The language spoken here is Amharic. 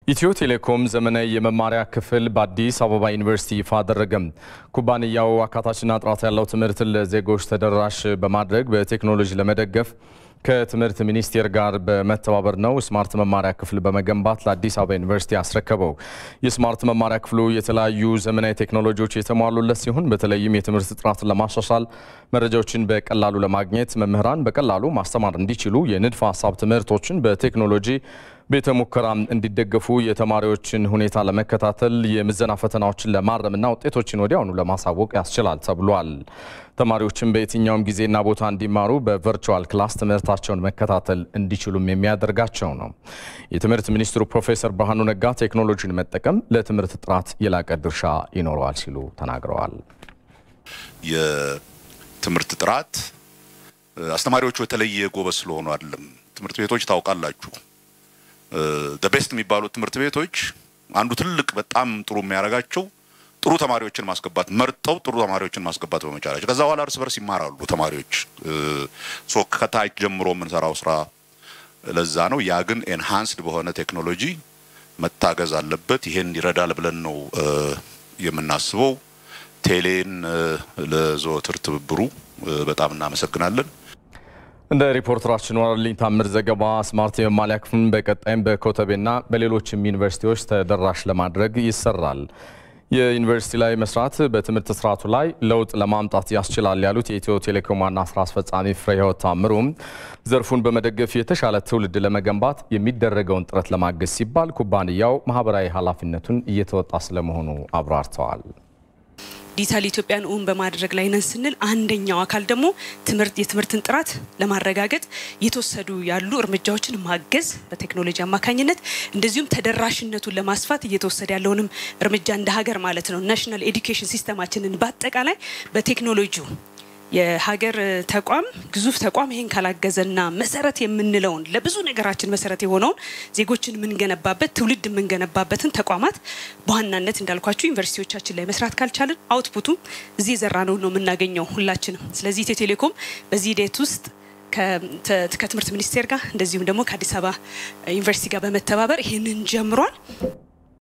ኢትዮ ቴሌኮም ዘመናዊ የመማሪያ ክፍል በአዲስ አበባ ዩኒቨርሲቲ ይፋ አደረገም። ኩባንያው አካታችና ጥራት ያለው ትምህርትን ለዜጎች ተደራሽ በማድረግ በቴክኖሎጂ ለመደገፍ ከትምህርት ሚኒስቴር ጋር በመተባበር ነው ስማርት መማሪያ ክፍል በመገንባት ለአዲስ አበባ ዩኒቨርሲቲ ያስረከበው። የስማርት መማሪያ ክፍሉ የተለያዩ ዘመናዊ ቴክኖሎጂዎች የተሟሉለት ሲሆን በተለይም የትምህርት ጥራትን ለማሻሻል፣ መረጃዎችን በቀላሉ ለማግኘት፣ መምህራን በቀላሉ ማስተማር እንዲችሉ የንድፈ ሀሳብ ትምህርቶችን በቴክኖሎጂ ቤተ ሙከራ እንዲደገፉ የተማሪዎችን ሁኔታ ለመከታተል የምዘና ፈተናዎችን ለማረምና ውጤቶችን ወዲያውኑ ለማሳወቅ ያስችላል ተብሏል። ተማሪዎችን በየትኛውም ጊዜና ቦታ እንዲማሩ በቨርቹዋል ክላስ ትምህርታቸውን መከታተል እንዲችሉም የሚያደርጋቸው ነው። የትምህርት ሚኒስትሩ ፕሮፌሰር ብርሃኑ ነጋ ቴክኖሎጂን መጠቀም ለትምህርት ጥራት የላቀ ድርሻ ይኖረዋል ሲሉ ተናግረዋል። የትምህርት ጥራት አስተማሪዎቹ የተለየ ጎበዝ ስለሆኑ አይደለም። ትምህርት ቤቶች ታውቃላችሁ ቤስት የሚባሉት ትምህርት ቤቶች አንዱ ትልቅ በጣም ጥሩ የሚያደርጋቸው ጥሩ ተማሪዎችን ማስገባት መርጠው ጥሩ ተማሪዎችን ማስገባት በመቻላቸው ከዛ በኋላ እርስ በርስ ይማራሉ ተማሪዎች። ሶ ከታች ጀምሮ የምንሰራው ስራ ለዛ ነው። ያ ግን ኤንሃንስድ በሆነ ቴክኖሎጂ መታገዝ አለበት። ይሄን ይረዳል ብለን ነው የምናስበው። ቴሌን ለዘወትር ትብብሩ በጣም እናመሰግናለን። እንደ ሪፖርተራችን ወራልኝ ታምር ዘገባ ስማርት የመማሪያ ክፍልን በቀጣይም በኮተቤና በሌሎችም ዩኒቨርሲቲዎች ተደራሽ ለማድረግ ይሰራል። የዩኒቨርሲቲ ላይ መስራት በትምህርት ስርዓቱ ላይ ለውጥ ለማምጣት ያስችላል ያሉት የኢትዮ ቴሌኮም ዋና ስራ አስፈጻሚ ፍሬህይወት ታምሩም ዘርፉን በመደገፍ የተሻለ ትውልድ ለመገንባት የሚደረገውን ጥረት ለማገዝ ሲባል ኩባንያው ማህበራዊ ኃላፊነቱን እየተወጣ ስለመሆኑ አብራርተዋል። ዲጂታል ኢትዮጵያን እውን በማድረግ ላይ ነን ስንል አንደኛው አካል ደግሞ ትምህርት የትምህርትን ጥራት ለማረጋገጥ እየተወሰዱ ያሉ እርምጃዎችን ማገዝ በቴክኖሎጂ አማካኝነት እንደዚሁም ተደራሽነቱን ለማስፋት እየተወሰደ ያለውንም እርምጃ እንደ ሀገር ማለት ነው ናሽናል ኤዱኬሽን ሲስተማችንን በአጠቃላይ በቴክኖሎጂው የሀገር ተቋም ግዙፍ ተቋም ይሄን ካላገዘና መሰረት የምንለውን ለብዙ ነገራችን መሰረት የሆነውን ዜጎችን የምንገነባበት ትውልድ የምንገነባበትን ተቋማት በዋናነት እንዳልኳችሁ ዩኒቨርሲቲዎቻችን ላይ መስራት ካልቻልን አውትፑቱ እዚህ የዘራ ነው ነው የምናገኘው ሁላችንም። ስለዚህ ኢትዮ ቴሌኮም በዚህ ሂደት ውስጥ ከትምህርት ሚኒስቴር ጋር እንደዚሁም ደግሞ ከአዲስ አበባ ዩኒቨርሲቲ ጋር በመተባበር ይህንን ጀምሯል።